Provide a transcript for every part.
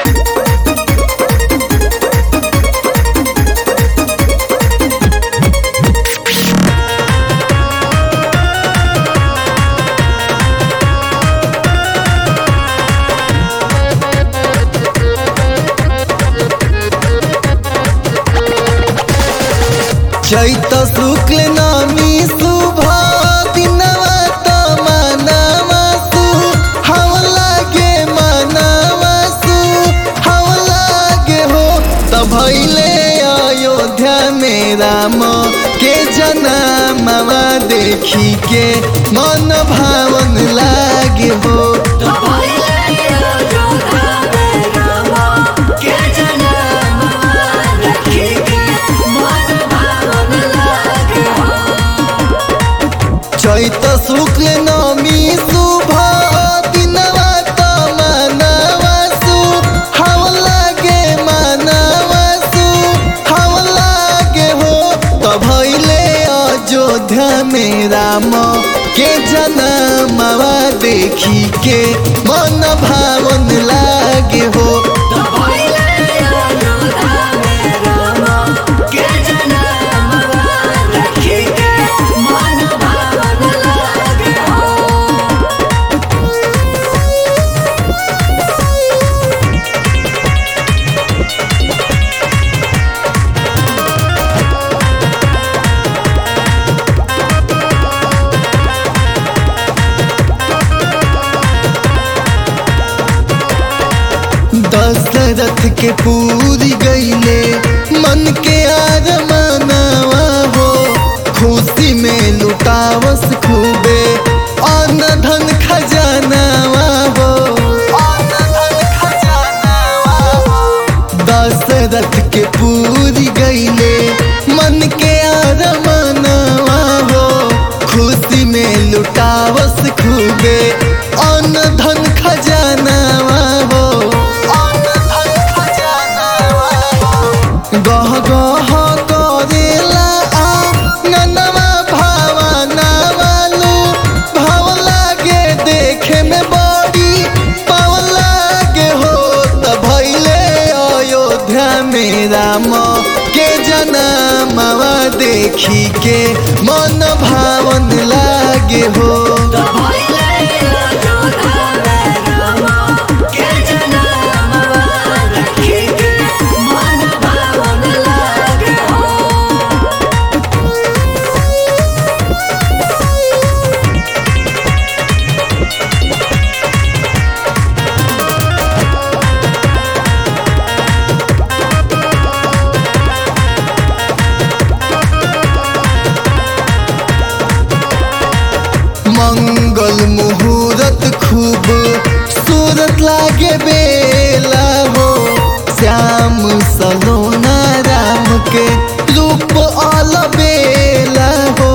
चैत शुक्ल नमी शुभ दिनवा त मनवा सु हव लागे मनवा सु हव लागे हो त भैले अयोध्या में राम के जनमवा देखी के मन भावन लागे हो चैत शुक्ल नमी शुभ दिनवा त मनवा सु हव लागे मनवा सु हव लागे हो त भैले अयोध्या में राम के जनमवा देखी के मन भावन लागे हो दशरथ के पूरी गईले मन के आर मनावा हो खुशी में लुटावस खूबे अन्न धन खजानावा हो अन्न धन खजानावा हो दशरथ के पूरी गईले मन के आर मनावा हो खुशी में लुटावस खूबे अन्न धन खजानावा हो गह गह करेला आंगनवा भावनावा लो भाव लागे देखे में बड़ी पाव लागे हो त भैले अयोध्या में राम के जनमवा देखी के मन भावन लागे हो मंगल मुहूर्त खूब सूरत लागे बेला हो श्याम सलोना राम के रूप अल बेला हो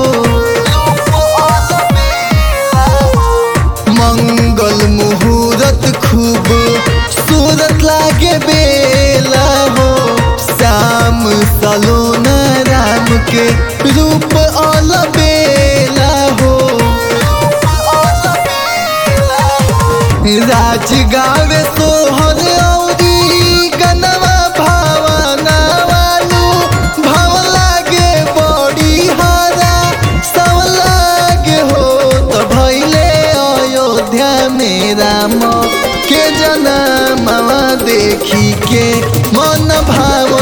मंगल मुहूर्त खूब सूरत लागे बेला हो श्याम सलोना राम के रूप अल बेला हो राज गावे सोहर औरी गनवा भावना वालू भाव लागे बड़ी हारा सब लागे हो त भैले अयोध्या में राम के जनमवा देखी के मन भाव